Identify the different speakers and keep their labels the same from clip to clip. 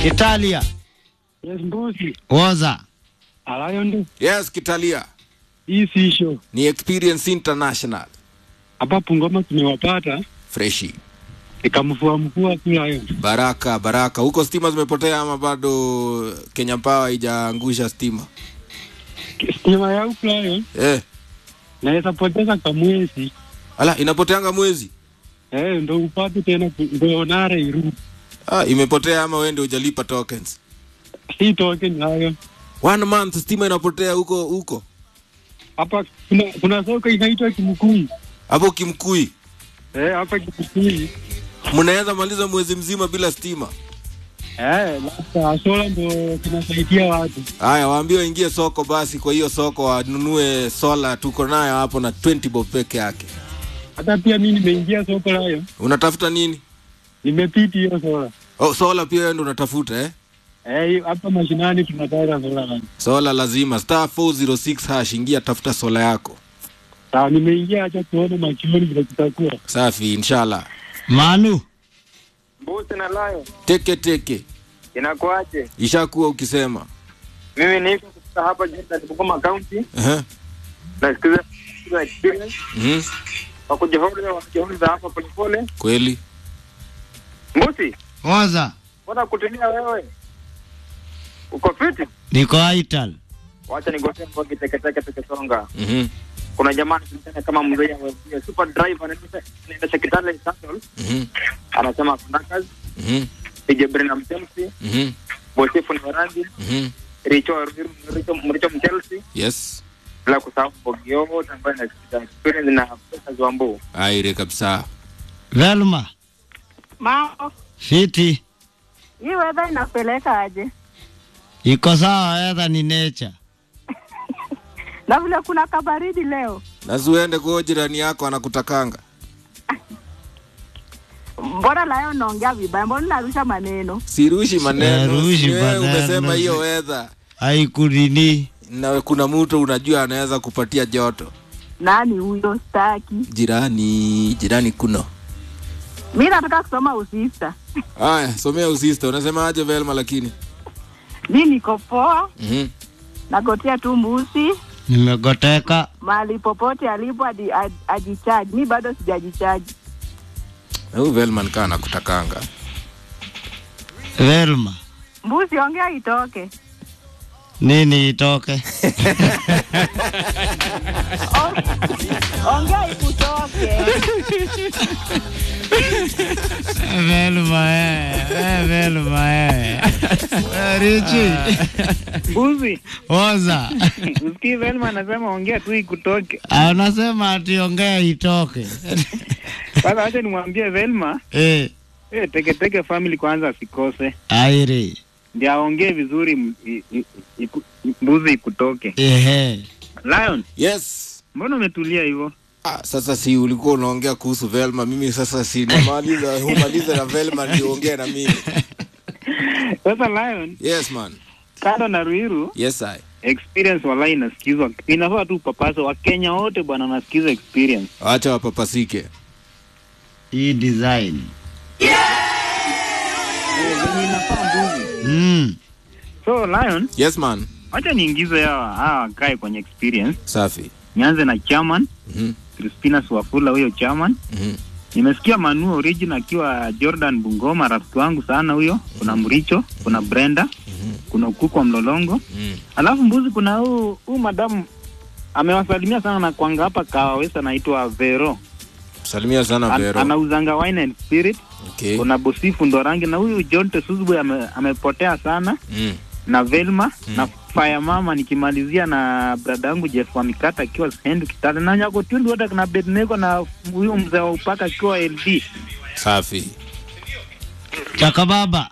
Speaker 1: Italia.
Speaker 2: Yes, mbuzi.
Speaker 1: Woza.
Speaker 2: Alayo ndi.
Speaker 3: Yes, Kitalia.
Speaker 2: Hii si show.
Speaker 3: Ni Experience International.
Speaker 2: Hapa Pungoma tumewapata.
Speaker 3: Freshi.
Speaker 2: Ikamfua mkua kulayo.
Speaker 3: Baraka, baraka. Huko stima zimepotea ama bado Kenya Power haijaangusha stima?
Speaker 2: Stima ya ukulayo.
Speaker 3: Eh.
Speaker 2: Naweza poteza kamwezi.
Speaker 3: Ala, inapoteanga mwezi?
Speaker 2: Eh, ndo upate tena ku- ndo nare irudi.
Speaker 3: Ah, imepotea ama wewe ndio hujalipa tokens?
Speaker 2: Si token hayo.
Speaker 3: One month stima inapotea huko huko.
Speaker 2: Hapa kuna kuna soko inaitwa Kimkui.
Speaker 3: Hapo Kimkui.
Speaker 2: Eh, hapa Kimkui.
Speaker 3: Mnaweza maliza mwezi mzima bila stima.
Speaker 2: Eh, labda sola ndo kinasaidia watu.
Speaker 3: Haya, waambie waingie soko basi. Kwa hiyo soko wanunue sola, tuko nayo hapo na 20 bob peke yake.
Speaker 2: Hata pia mimi nimeingia soko layo.
Speaker 3: Unatafuta nini?
Speaker 2: Nimepiti hiyo sola.
Speaker 3: Oh, sola pia wewe ndio unatafuta eh?
Speaker 2: Eh, hapa mashinani tunataka sola layo.
Speaker 3: Sola lazima star 406 hash, ingia tafuta sola yako.
Speaker 2: Sawa, nimeingia acha tuone machoni vile kutakuwa.
Speaker 3: Safi, inshallah.
Speaker 1: Manu.
Speaker 4: Mbuzi na layo
Speaker 3: Teke teke,
Speaker 4: inakuaje?
Speaker 3: ishakuwa ukisema
Speaker 4: Mimi niko kutoka hapa Jordan Bungoma County
Speaker 3: Ehe.
Speaker 4: nasikiza kusikiza experience
Speaker 3: Mhm.
Speaker 4: wakujihoza wakujihoza hapa polepole.
Speaker 3: Kweli
Speaker 4: Mbuzi,
Speaker 1: Woza.
Speaker 4: mbona kutulia wewe? Uko fiti?
Speaker 1: Niko Ital.
Speaker 4: Wacha nigotee mbogi teketeke tukisonga.
Speaker 3: Mhm.
Speaker 4: Kuna jamaa anajulikana kama mzee wa super driver anaendesha anaendesha Kitale Shuttle.
Speaker 3: Mhm.
Speaker 4: Anasema kuna kazi
Speaker 3: Mhm.
Speaker 4: DJ Brenham Chelsea,
Speaker 3: Mhm.
Speaker 4: Bosifu ni Warangi,
Speaker 3: Mhm.
Speaker 4: Richo Richo Richo Chelsea,
Speaker 3: Yes.
Speaker 4: bila kusahau mbogi yote ambayo inasikiza experience na pesa za mbu.
Speaker 3: Aire kabisa.
Speaker 1: Velma.
Speaker 5: Mambo,
Speaker 1: Fiti.
Speaker 5: hii weather inapeleka aje?
Speaker 1: Iko sawa, weather ni nature.
Speaker 5: Na vile kuna kabaridi leo,
Speaker 3: Nasuende kwa jirani yako anakutakanga.
Speaker 5: mbona layo naongea vibaya? Mbona narusha maneno?
Speaker 3: Sirushi maneno.
Speaker 1: Sirushi
Speaker 3: si wewe
Speaker 1: maneno.
Speaker 3: Umesema hiyo weather.
Speaker 1: Haikunini.
Speaker 3: Na kuna mtu unajua anaweza kupatia joto.
Speaker 5: Nani huyo? Staki.
Speaker 3: Jirani, jirani kuno.
Speaker 5: Mi nataka kusoma usista.
Speaker 3: Haya, somea usista. Unasema aje Velma lakini?
Speaker 5: Mi niko poa,
Speaker 3: Mhm.
Speaker 5: nagotea tu mbusi
Speaker 1: Nimegoteka.
Speaker 5: mahali popote alipo adi- ad- ajichaji. Mi bado sijajichaji.
Speaker 3: Na Huyu Velma nikaa anakutakanga.
Speaker 1: Velma.
Speaker 5: Mbusi, ongea itoke.
Speaker 1: Nini itoke?
Speaker 5: Ongea ikutoke.
Speaker 1: Velma eh. Eh, Velma eh. Eh, Richi.
Speaker 6: Mbuzi,
Speaker 1: Woza.
Speaker 6: usikii Velma anasema ongea tu ikutoke.
Speaker 1: Anasema ati ongea itoke.
Speaker 6: Sasa acha nimwambie Velma
Speaker 1: Eh,
Speaker 6: eh, teketeke family kwanza asikose,
Speaker 1: aire.
Speaker 6: ndio aongee vizuri, m- i- i- iku- mbuzi ikutoke.
Speaker 1: Ehe.
Speaker 6: Lion,
Speaker 3: Yes.
Speaker 6: mbona umetulia hivyo?
Speaker 3: Ah, sasa si ulikuwa unaongea kuhusu Velma, mimi sasa si namaliza humaliza na Velma ndio ongea na mimi.
Speaker 6: Sasa Lion,
Speaker 3: Yes man.
Speaker 6: kando na Ruiru
Speaker 3: Yes I.
Speaker 6: experience walai inasikizwa, inafaa tu papaso Wakenya wote bwana wanasikiza experience.
Speaker 3: Acha wapapasike.
Speaker 1: Hii design.
Speaker 6: Venye inafaa mbuzi.
Speaker 1: Mm.
Speaker 6: So Lion,
Speaker 3: Yes man.
Speaker 6: acha niingize hawa hawa wakae kwenye experience.
Speaker 3: Safi.
Speaker 6: Nianze na chairman
Speaker 3: Mhm.
Speaker 6: Crispina Swafula, huyo chairman
Speaker 3: Mhm.
Speaker 6: Nimesikia Manu Origin akiwa Jordan Bungoma, rafiki wangu sana huyo. Kuna Mricho, kuna Brenda, kuna Kuku wa Mlolongo,
Speaker 3: Mhm.
Speaker 6: alafu mbuzi, kuna huu huu madamu amewasalimia sana na kwanga hapa Kawawesa, anaitwa Vero,
Speaker 3: Salimia sana
Speaker 6: An,
Speaker 3: Vero.
Speaker 6: anauzanga wine and spirit.
Speaker 3: Okay.
Speaker 6: Kuna Bosifu Ndorangi na huyu John Tesuzwe ame, amepotea sana
Speaker 3: Mm.
Speaker 6: na Velma na Fire Mama, nikimalizia na brada yangu Jeff wa Mikata akiwa Sendu Kitale na Nyako Tundu wote na Bednego na huyu mzee wa upaka akiwa LD.
Speaker 3: Safi.
Speaker 1: Chakababa.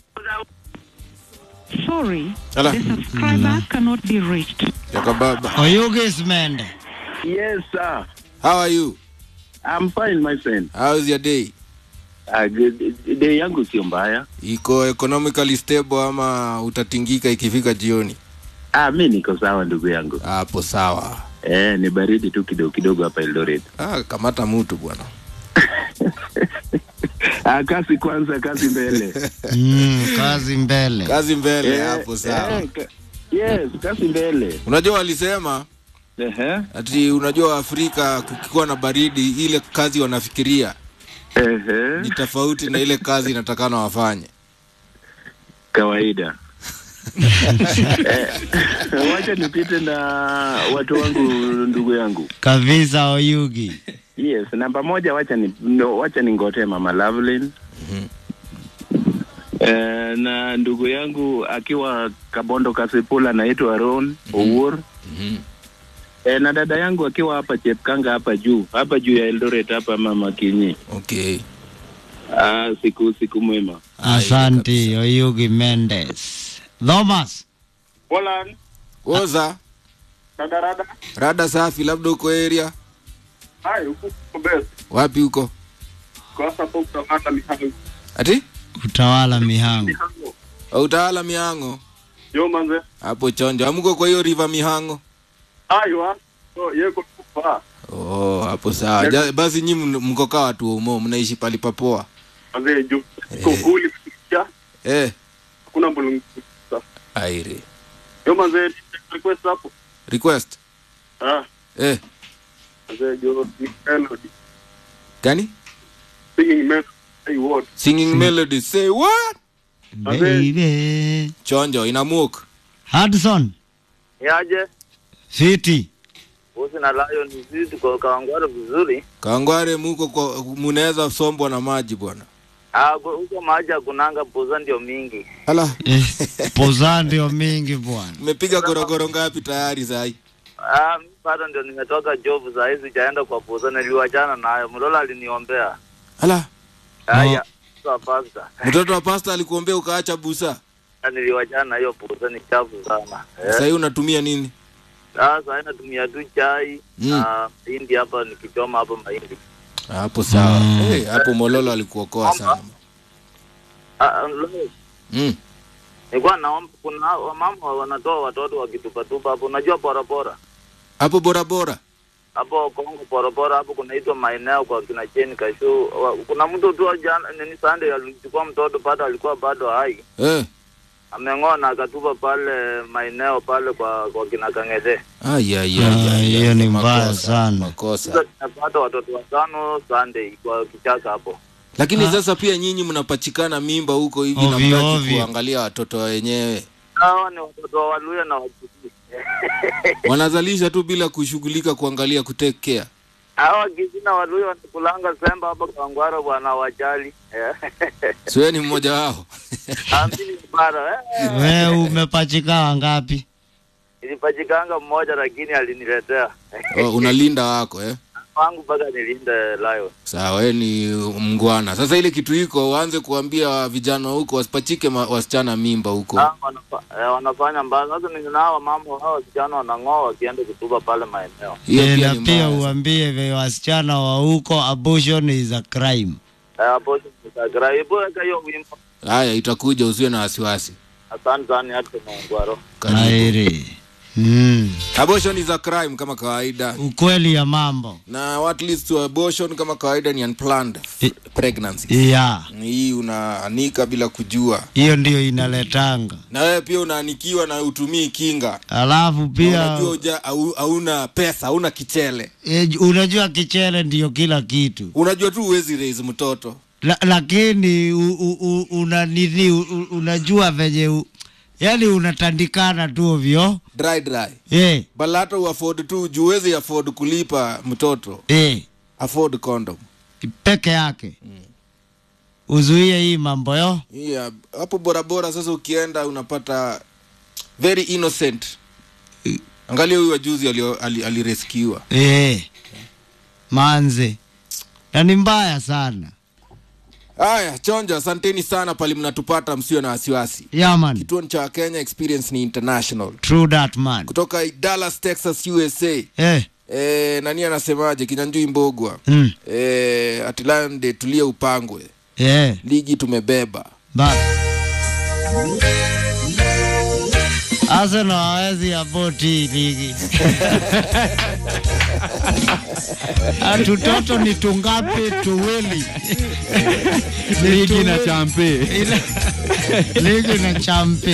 Speaker 7: Sorry,
Speaker 3: Ala.
Speaker 7: the subscriber cannot be reached.
Speaker 3: Yakababa.
Speaker 1: Oyugis Mende.
Speaker 8: Yes, sir.
Speaker 3: How are you?
Speaker 8: I'm fine, my friend.
Speaker 3: How's your day?
Speaker 8: Uh, day yangu sio mbaya.
Speaker 3: Iko economically stable ama utatingika ikifika jioni?
Speaker 8: Ah, mi niko sawa ndugu yangu.
Speaker 3: Hapo sawa.
Speaker 8: Eh, ni baridi tu kidogo kidogo hapa Eldoret.
Speaker 3: Ah, kamata mtu bwana.
Speaker 8: Ah, kazi kwanza, kazi mbele.
Speaker 1: Mm, kazi mbele.
Speaker 3: kazi mbele
Speaker 8: Eh,
Speaker 3: hapo sawa
Speaker 8: eh, ka- yes, kazi mbele.
Speaker 3: unajua walisema
Speaker 8: Ehe,
Speaker 3: ati unajua afrika kukikuwa na baridi ile kazi wanafikiria
Speaker 8: ehe,
Speaker 3: ni tofauti na ile kazi inatakana wafanye
Speaker 8: kawaida. Eh, Wacha nipite na watu wangu, ndugu yangu.
Speaker 1: Kabisa Oyugi.
Speaker 8: Yes, namba moja, wacha ni no, wacha ningote Mama Lovelyn. Eh, na ndugu yangu akiwa Kabondo Kasipula anaitwa Ron Owuor. Eh, na dada yangu akiwa hapa Chepkanga hapa juu hapa juu ya Eldoret hapa Mama Kinyi.
Speaker 3: okay
Speaker 8: Ah, siku siku mwema.
Speaker 1: Asante Oyugi Mendes. Thomas.
Speaker 2: Poland,
Speaker 3: oza
Speaker 2: rada rada.
Speaker 3: rada safi labda uko area
Speaker 2: Hai, huku kuko best.
Speaker 3: wapi huko
Speaker 2: Kwa sasa hapo kutamata mihango.
Speaker 3: ati
Speaker 1: Utawala mihango.
Speaker 2: Mihango.
Speaker 3: utawala mihango
Speaker 2: Yo manze.
Speaker 3: hapo chonjo amko kwa hiyo river mihango
Speaker 2: Hayo ha. So, yeko kufa.
Speaker 3: oh hapo sawa ja, basi nyi mn- mko kaa watu wa umo mnaishi pali papoa
Speaker 2: Manze juu. Iko kuli kusikia.
Speaker 3: eh
Speaker 2: Hakuna mbulungu.
Speaker 3: aire
Speaker 2: Yo manze, request hapo.
Speaker 3: request
Speaker 2: Ah,
Speaker 3: eh
Speaker 2: manze jo ni melody.
Speaker 3: gani
Speaker 2: Singing melody. Hey what?
Speaker 3: singing melody say what
Speaker 1: Baby.
Speaker 3: chonjo inamuk
Speaker 1: Hudson.
Speaker 4: Yaje,
Speaker 1: Fiti.
Speaker 4: bosi na Lion ni sisi tuko Kawangware vizuri.
Speaker 3: kangware muko kwa munaweza sombwa na maji bwana
Speaker 4: Ah, bo- huko maji hakunanga poza ndio mingi.
Speaker 3: ala
Speaker 1: Eh, poza ndio mingi bwana.
Speaker 3: mmepiga gorogoro ngapi tayari sai
Speaker 4: Ah, mimi bado ndio nimetoka job saa hizi sijaenda kwa poza niliwachana nayo. Mlola aliniombea.
Speaker 3: ala
Speaker 4: Haya. Kwa pasta.
Speaker 3: mtoto wa pasta alikuombea ukaacha busa
Speaker 4: Na niliwachana na hiyo poza ni chafu sana. Eh.
Speaker 3: sahii unatumia nini
Speaker 4: Sasa natumia tu chai
Speaker 3: Mm.
Speaker 4: na mahindi hapa nikichoma hapo mahindi.
Speaker 3: hapo sawa
Speaker 1: Mm.
Speaker 3: hey, hapo mololo alikuokoa sana
Speaker 4: Ah, ah, lo-
Speaker 3: mm.
Speaker 4: nilikuwa naomba kuna wamama wanatoa watoto wakitupatupa hapo. Unajua porapora
Speaker 3: hapo borabora
Speaker 4: hapo Kongo porapora hapo kunaitwa maeneo kwa kina Cheni Kashu. Wa- Kuna mtu tu jana nini Sunday alichukua mtoto bado alikuwa bado hai
Speaker 3: eh.
Speaker 4: ameng'oa na akatupa pale maeneo pale kwa kwa kina Kangede.
Speaker 3: Ai, ai, ai,
Speaker 1: Ah,
Speaker 3: ai,
Speaker 1: hiyo
Speaker 3: ai,
Speaker 1: ni
Speaker 3: makosa,
Speaker 1: mbaya sana.
Speaker 3: makosa
Speaker 4: Sasa tunapata watoto watano Sunday kwa kichaka hapo.
Speaker 3: lakini sasa pia nyinyi mnapachikana mimba huko hivi na
Speaker 1: Ovyo,
Speaker 3: mtaki
Speaker 1: ovyo.
Speaker 3: kuangalia watoto wenyewe
Speaker 4: Hawa ni watoto wa Waluya na Wakisii.
Speaker 3: wanazalisha tu bila kushughulika kuangalia kutake care
Speaker 4: Hawa Kisii na Waluya wanakulanga semba hapa Kangwara bwana wajali.
Speaker 3: siwe ni mmoja wao
Speaker 4: Amini bara. Eh.
Speaker 1: We umepachika wangapi?
Speaker 4: Nilipachikanga mmoja lakini aliniletea.
Speaker 3: oh, unalinda wako eh?
Speaker 4: Wangu mpaka nilinde Lion.
Speaker 3: sawa we ni mngwana sasa ile kitu iko waanze kuambia vijana huko wasipachike ma, wasichana mimba huko
Speaker 4: Ah, wanafa, eh, wanafanya mbaya. Sasa ninao mama hao wasichana wanang'oa wakienda kutuba pale maeneo.
Speaker 3: hiyo
Speaker 1: Eh,
Speaker 3: pia
Speaker 1: na
Speaker 3: ni
Speaker 1: pia
Speaker 3: mbaya
Speaker 1: uambie vya wasichana wa huko abortion is a crime.
Speaker 4: Eh, hapo Instagram. Hebu weka hiyo wimbo.
Speaker 3: haya itakuja usiwe na wasiwasi
Speaker 4: Asante sana hata Mangwaro.
Speaker 3: Karibu.
Speaker 1: Airi. Mm.
Speaker 3: abortion is a crime kama kawaida
Speaker 1: Ukweli ya mambo.
Speaker 3: na what leads to abortion kama kawaida ni unplanned
Speaker 1: I-
Speaker 3: pregnancy
Speaker 1: Yeah.
Speaker 3: hii unaanika bila kujua
Speaker 1: Hiyo ndio inaletanga.
Speaker 3: na wewe pia unaanikiwa na utumii kinga
Speaker 1: Alafu
Speaker 3: Na
Speaker 1: pia
Speaker 3: unajua uja, au, hauna pesa hauna kichele
Speaker 1: eh, unajua kichele ndio kila kitu.
Speaker 3: unajua tu huwezi raise mtoto
Speaker 1: La, lakini u, u, u, una nini u, u- unajua venye u, yani unatandikana tu ovyo.
Speaker 3: dry dry
Speaker 1: Eh,
Speaker 3: but hata uafford tu juu huwezi afford kulipa mtoto
Speaker 1: eh,
Speaker 3: afford condom
Speaker 1: peke yake. Uzuie hii mambo yo.
Speaker 3: yeah, hapo borabora sasa ukienda unapata very innocent angalia huyu wajuzi alireskiwa ali, alireskiwa.
Speaker 1: Eh. Manze. Na ni mbaya sana.
Speaker 3: haya chonjo asanteni sana pali mnatupata msio na wasiwasi
Speaker 1: Yeah man.
Speaker 3: kituo cha kenya experience ni international
Speaker 1: True that man.
Speaker 3: kutoka dallas texas usa
Speaker 1: Eh.
Speaker 3: e, nani anasemaje kinyanjui mbogwa
Speaker 1: Mm.
Speaker 3: e, atilande tulie upangwe
Speaker 1: Eh.
Speaker 3: ligi tumebeba
Speaker 1: Ba. Arsenal hawezi aboti hii ligi. Ah, tutoto ni tungapi tuwili
Speaker 9: ligi na
Speaker 1: tuwili.
Speaker 9: champe
Speaker 1: Ila- ligi na champe